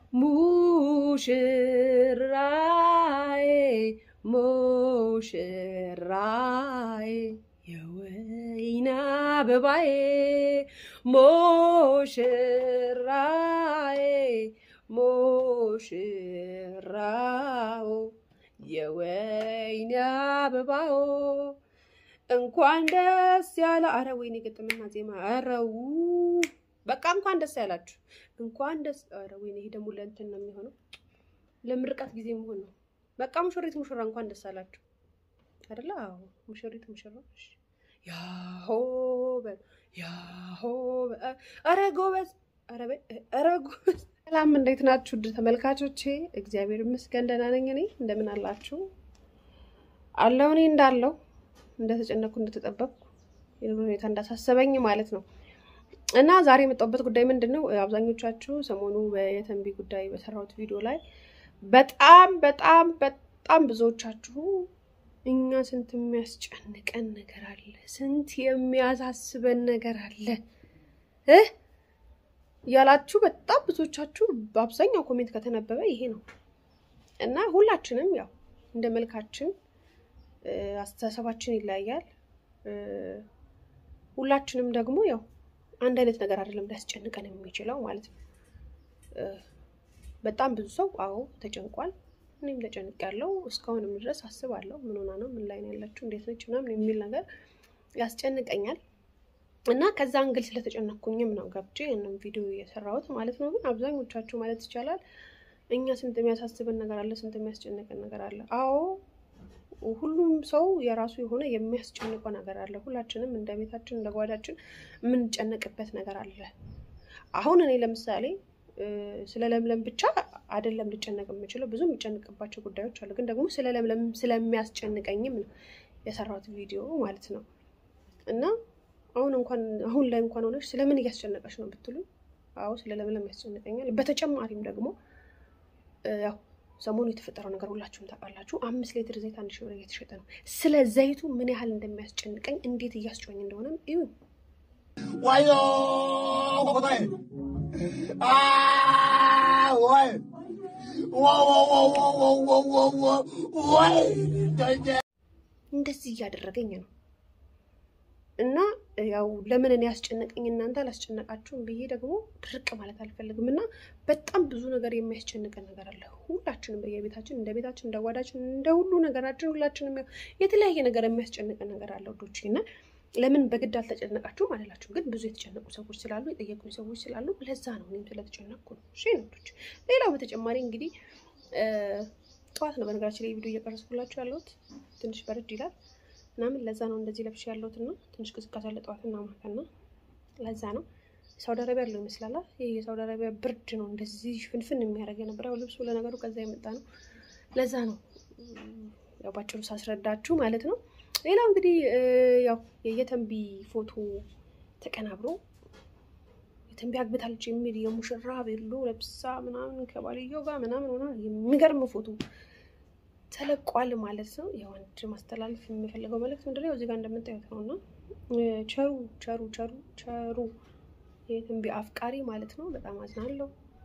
ሙሽራዬ ሙሽራዬ የወይን አበባዬ ሙሽራዬ ሙሽራው የወይን አበባው እንኳን ደስ ያለ። አረ ወይኔ ግጥምና ዜማ አረው በቃ እንኳን ደስ ያላችሁ፣ እንኳን ደስ አረ ወይኔ ይሄ ደግሞ ለእንትን ነው የሚሆነው ለምርቃት ጊዜ መሆን ነው። በቃ ሙሽሪት ሙሽራ እንኳን ደስ አላችሁ አይደለ? አዎ ሙሽሪት ሙሽራ ያሆ በል ያሆ በል አረ ጎበዝ አረ በል አረ ጎበዝ። ሰላም እንዴት ናችሁ ውድ ተመልካቾቼ? እግዚአብሔር ይመስገን ደህና ነኝ። እኔ እንደምን አላችሁ? አለው እኔ እንዳለው እንደተጨነኩ እንደተጠበቅኩ የኑሮ ሁኔታ እንዳሳሰበኝ ማለት ነው። እና ዛሬ የመጣሁበት ጉዳይ ምንድን ነው? አብዛኞቻችሁ ሰሞኑ የተንቢ ጉዳይ በሰራሁት ቪዲዮ ላይ በጣም በጣም በጣም ብዙዎቻችሁ እኛ ስንት የሚያስጨንቀን ነገር አለ፣ ስንት የሚያሳስበን ነገር አለ እ ያላችሁ በጣም ብዙዎቻችሁ በአብዛኛው ኮሜንት ከተነበበ ይሄ ነው እና ሁላችንም ያው እንደ መልካችን አስተሳሰባችን ይለያያል። ሁላችንም ደግሞ ያው አንድ አይነት ነገር አይደለም ሊያስጨንቀን የሚችለው ማለት ነው። በጣም ብዙ ሰው አዎ ተጨንቋል። እኔም ተጨንቄያለሁ። እስካሁንም ድረስ አስባለሁ። ምን ሆና ነው? ምን ላይ ነው ያለችው? እንዴት ነች? ምናምን የሚል ነገር ያስጨንቀኛል እና ከዛ አንግል ስለተጨነኩኝም ነው ገብቼ ያንን ቪዲዮ የሰራሁት ማለት ነው። ግን አብዛኞቻችሁ ማለት ይቻላል እኛ ስንት የሚያሳስበን ነገር አለ፣ ስንት የሚያስጨንቀን ነገር አለ። አዎ ሁሉም ሰው የራሱ የሆነ የሚያስጨንቀው ነገር አለ። ሁላችንም እንደ ቤታችን እንደ ጓዳችን የምንጨነቅበት ነገር አለ። አሁን እኔ ለምሳሌ ስለ ለምለም ብቻ አይደለም ልጨነቅ የምችለው ብዙ የምጨንቅባቸው ጉዳዮች አሉ። ግን ደግሞ ስለ ለምለም ስለሚያስጨንቀኝም ነው የሰራሁት ቪዲዮ ማለት ነው። እና አሁን እንኳን አሁን ላይ እንኳን ሆነች ስለምን እያስጨነቀች ነው ብትሉ፣ አዎ ስለ ለምለም ያስጨንቀኛል። በተጨማሪም ደግሞ ያው ሰሞኑ የተፈጠረው ነገር ሁላችሁም ታውቃላችሁ። አምስት ሊትር ዘይት አንድ ሺህ ብር እየተሸጠ ነው። ስለ ዘይቱ ምን ያህል እንደሚያስጨንቀኝ እንዴት እያስጮኝ እንደሆነም እዩ። ዋዮ እንደዚህ እያደረገኝ ነው እና ያው ለምን እኔ ያስጨነቀኝ እናንተ አላስጨነቃችሁም ብዬ ደግሞ ድርቅ ማለት አልፈልግም። እና በጣም ብዙ ነገር የሚያስጨንቀን ነገር አለ። ሁላችንም በየቤታችን እንደ ቤታችን እንደ ጓዳችን እንደ ሁሉ ነገራችን ሁላችንም ያው የተለያየ ነገር የሚያስጨንቀን ነገር አለ ወዶች እና ለምን በግድ አልተጨነቃችሁም አላላችሁም። ግን ብዙ የተጨነቁ ሰዎች ስላሉ የጠየቁኝ ሰዎች ስላሉ ለዛ ነው እኔም ስለተጨነቅኩ ነው። እሺ ነቶች። ሌላው በተጨማሪ እንግዲህ ጠዋት ነው በነገራችን ላይ ቪዲዮ እየቀረስኩላችሁ ያለሁት ትንሽ በርድ ይላል ምናምን ለዛ ነው እንደዚህ ለብሽ ያለሁት እና ትንሽ ቅዝቃዜ አለ ጠዋትና ማታና ለዛ ነው። ሳውዲ አረቢያ ያለው ይመስላል። ይህ የሳውዲ አረቢያ ብርድ ነው እንደዚህ ፍንፍን የሚያደርግ የነበረው ልብሱ ለነገሩ ከዛ የመጣ ነው። ለዛ ነው ያው ባጭሩ ሳስረዳችሁ ማለት ነው። ሌላው እንግዲህ ያው የተንቢ ፎቶ ተቀናብሮ የተንቢ አግብታለች የሚል የሙሽራ ቤሎ ለብሳ ምናምን ከባልየው ጋር ምናምን ሆና የሚገርም ፎቶ ተለቋል ማለት ነው። ያው አንድ ማስተላለፍ የምፈልገው መልዕክት ምንድን ነው እዚህ ጋር እንደምታዩት ነው እና ቸሩ ቸሩ ቸሩ ቸሩ የተንቢ አፍቃሪ ማለት ነው። በጣም አዝናለሁ።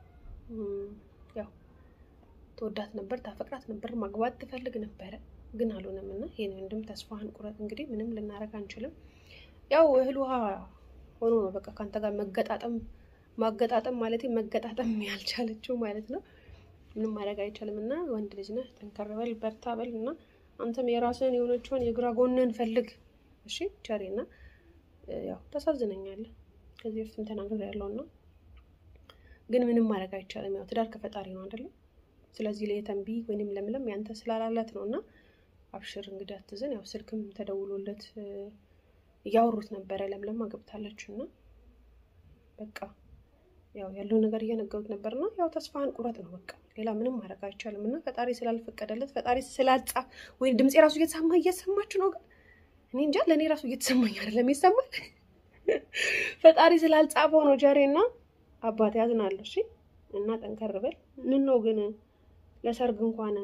ያው ተወዳት ነበር፣ ታፈቅራት ነበር፣ ማግባት ትፈልግ ነበረ ግን አልሆነም እና ይህን ወንድም ተስፋህን ቁረጥ። እንግዲህ ምንም ልናደርግ አንችልም። ያው እህል ውሃ ሆኖ ነው በቃ ከአንተ ጋር መገጣጠም ማገጣጠም ማለት መገጣጠም ያልቻለችው ማለት ነው። ምንም ማድረግ አይቻልም እና ወንድ ልጅ ነህ፣ ጠንከር በል፣ በርታ በል እና አንተም የራስህን የሆነችውን የግራ ጎንህን ፈልግ። እሺ ቸሬ እና ያው ታሳዝነኛለህ። ከዚህ በፊትም ተናግሬያለሁ እና ግን ምንም ማድረግ አይቻልም። ያው ትዳር ከፈጣሪ ነው አይደለም። ስለዚህ ለየተንቢ ወይንም ለምለም ያንተ ስላላላት ነው እና አብሽር እንግዲህ አትዘን። ያው ስልክም ተደውሎለት እያወሩት ነበረ። ለምለም አገብታለች እና በቃ ያው ያለው ነገር እየነገሩት ነበርና ያው ተስፋህን ቁረጥ ነው በቃ ሌላ ምንም ማድረግ አይቻልም። እና ፈጣሪ ስላልፈቀደለት ፈጣሪ ስላጻ ወይ ድምፄ ራሱ እየተሰማ እየተሰማችሁ ነው። ግን እኔ እንጃ ለእኔ ራሱ እየተሰማኝ አይደለም ይሰማል። ፈጣሪ ስላልጻፈው ነው ጀሬ እና አባት ያዝናለሁ። እሺ እና ጠንከር በል። ምን ነው ግን ለሰርግ እንኳን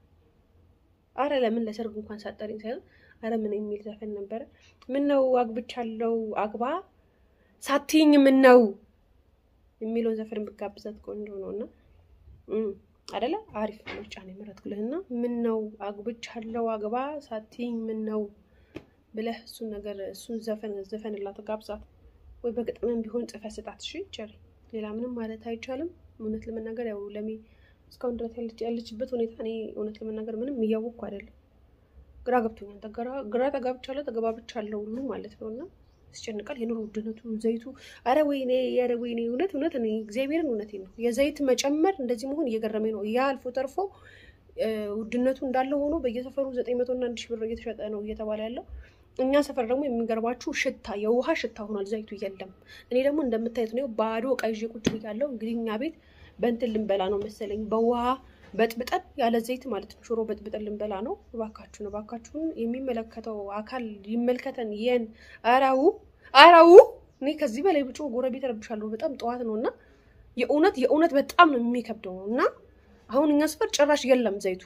አረ ለምን ለሰርግ እንኳን ሳጠሪኝ ሳይሆን አረ ምን የሚል ዘፈን ነበረ። ምን ነው አግብቻለሁ አግባ ሳትይኝ ምን ነው የሚለውን ዘፈን ብጋብዛት ቆንጆ ነው እና አደለ? አሪፍ ምርጫ ነው የመረጥኩልህና ምን ነው አግብቻለሁ አግባ ሳትይኝ ምን ነው ብለህ እሱን ነገር እሱን ዘፈን ዘፈንላት ጋብዛት፣ ወይ በግጥምም ቢሆን ጽፈህ ስጣት። እሺ ቸሪ፣ ሌላ ምንም ማለት አይቻልም። እውነት ለመናገር ያው ለሚ እስካሁን ድረስ ያለችበት ሁኔታ እኔ እውነት ለመናገር ምንም እያወቅኩ አይደለም። ግራ ገብቶኛል። ግራ ተጋብቻለሁ ተገባብቻለሁ ሁሉ ማለት ነው እና ያስጨንቃል። የኑሮ ውድነቱ ዘይቱ፣ አረ ወይኔ፣ ኧረ ወይኔ፣ እውነት እውነት እኔ እግዚአብሔርን እውነቴ ነው። የዘይት መጨመር እንደዚህ መሆን እየገረመኝ ነው። ያ አልፎ ተርፎ ውድነቱ እንዳለ ሆኖ በየሰፈሩ ዘጠኝ መቶ እና አንድ ሺህ ብር እየተሸጠ ነው እየተባለ ያለው። እኛ ሰፈር ደግሞ የሚገርባችሁ ሽታ የውሃ ሽታ ሆኗል። ዘይቱ የለም። እኔ ደግሞ እንደምታዩት ነው ባዶ ዕቃ ይዤ ቁጭ ብያለሁ። እንግዲህ እኛ ቤት በእንትን ልንበላ ነው መሰለኝ በውሃ በጥብጠን ያለ ዘይት ማለት ነው። ሽሮ በጥብጠን ልንበላ ነው። እባካችሁን እባካችሁን የሚመለከተው አካል ይመልከተን። የን አራው አራው እኔ ከዚህ በላይ ብጮ ጎረቤት ረብሻለሁ። በጣም ጠዋት ነው እና የእውነት የእውነት በጣም ነው የሚከብደው እና አሁን እኛ ሰፈር ጭራሽ የለም ዘይቱ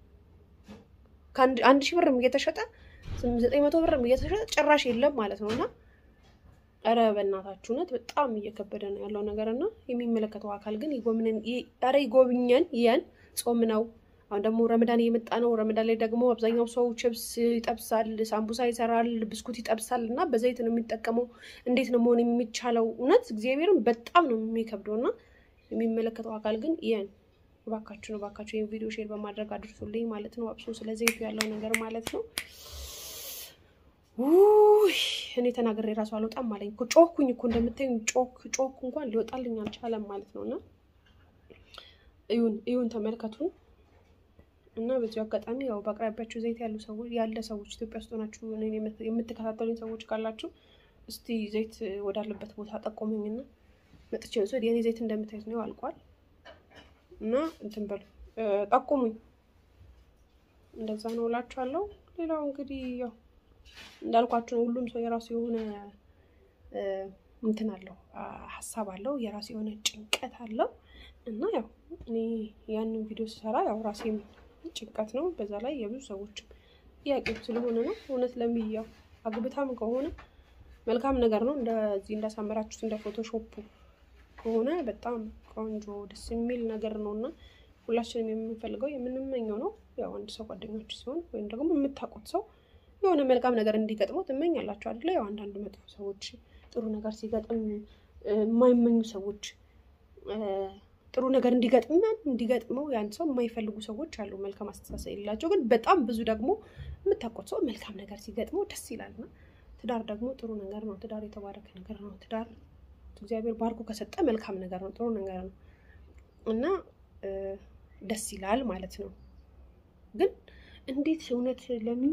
ከአንድ ሺህ ብርም እየተሸጠ ዘጠኝ መቶ ብርም እየተሸጠ ጭራሽ የለም ማለት ነው እና ኧረ በእናታችሁ እውነት በጣም እየከበደ ነው ያለው ነገር እና የሚመለከተው አካል ግን ይጎብነን፣ ኧረ ይጎብኘን። የን ጾም ነው። አሁን ደግሞ ረመዳን እየመጣ ነው። ረመዳን ላይ ደግሞ አብዛኛው ሰው ችብስ ይጠብሳል፣ ሳምቡሳ ይሰራል፣ ብስኩት ይጠብሳል እና በዘይት ነው የሚጠቀመው። እንዴት ነው መሆን የሚቻለው? እውነት እግዚአብሔርን በጣም ነው የሚከብደው እና የሚመለከተው አካል ግን የን እባካችሁ ነው እባካችሁ ይህን ቪዲዮ ሼር በማድረግ አድርሱልኝ ማለት ነው። አብሶ ስለ ዘይቱ ያለው ነገር ማለት ነው። ውይ እኔ ተናግሬ ራሱ አልወጣም አለኝ እኮ ጮኩኝ እኮ እንደምታዩኝ ጮክ ጮክ እንኳን ሊወጣልኝ አልቻለም ማለት ነው። እና እዩን እዩን ተመልከቱን። እና በዚሁ አጋጣሚ ያው በአቅራቢያችሁ ዘይት ያሉ ሰዎች ያለ ሰዎች ኢትዮጵያ ውስጥ ሆናችሁ የምትከታተሉኝ ሰዎች ካላችሁ እስቲ ዘይት ወዳለበት ቦታ ጠቆሙኝና መጥቼ ወሰድ። የኔ ዘይት እንደምታዩት ነው አልቋል። እና እንትን በሉ ጠቁሙኝ። እንደዛ ነው እላችኋለሁ። ሌላው እንግዲህ ያው እንዳልኳቸው ነው። ሁሉም ሰው የራሱ የሆነ እንትን አለው፣ ሀሳብ አለው፣ የራሱ የሆነ ጭንቀት አለው እና ያው እኔ ያንን ቪዲዮ ስሰራ ያው ራሴም ጭንቀት ነው፣ በዛ ላይ የብዙ ሰዎችም ጥያቄዎች ስለሆነ ነው። እውነት ለሚያው አግብታም ከሆነ መልካም ነገር ነው። እንደዚህ እንዳሳመራችሁት እንደ ፎቶሾፑ ከሆነ በጣም ቆንጆ ደስ የሚል ነገር ነው እና ሁላችንም የምንፈልገው የምንመኘው ነው። ያው አንድ ሰው ጓደኞች ሲሆን ወይም ደግሞ የምታውቁት ሰው የሆነ መልካም ነገር እንዲገጥመው ትመኛላችሁ አይደለ? ያው አንዳንድ መጥፎ ሰዎች ጥሩ ነገር ሲገጥም የማይመኙ ሰዎች ጥሩ ነገር እንዲገጥመን እንዲገጥመው ያን ሰው የማይፈልጉ ሰዎች አሉ፣ መልካም አስተሳሰብ የሌላቸው። ግን በጣም ብዙ ደግሞ የምታውቁት ሰው መልካም ነገር ሲገጥመው ደስ ይላልና ትዳር ደግሞ ጥሩ ነገር ነው። ትዳር የተባረከ ነገር ነው። ትዳር እግዚአብሔር ባርኮ ከሰጠ መልካም ነገር ነው፣ ጥሩ ነገር ነው እና ደስ ይላል ማለት ነው። ግን እንዴት እውነት ለምን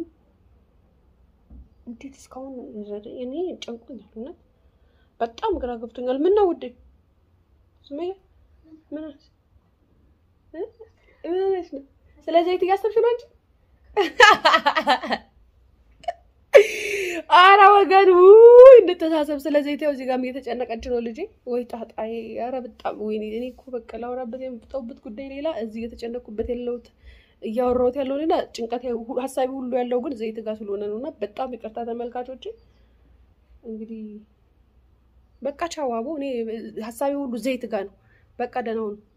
እንዴት እስካሁን እኔ ጨንቆኛል። እውነት በጣም ግራ ገብቶኛል። ምን ነው ውዴ ሱመያ ምን ሆነሽ ነው? ስለ ዘይት እያሰብሽ ነው እንጂ አረ ወገን ውይ እንተሳሰብ። ስለ ዘይት ያው እዚህ ጋርም እየተጨነቀች ነው ልጄ። ወይ ጣጣዬ! አረ በጣም ወይኔ። እኔ እኮ በቃ ላውራበት የምጠውበት ጉዳይ ሌላ፣ እዚህ እየተጨነቅኩበት ያለሁት እያወራሁት ያለው ሌላ፣ ጭንቀት ሀሳቢ ሁሉ ያለው ግን ዘይት ጋር ስለሆነ ነው። እና በጣም ይቅርታ ተመልካቾች። እንግዲህ በቃ ቻው አቦ። እኔ ሀሳቢ ሁሉ ዘይት ጋር ነው። በቃ ደህና ሁኑ።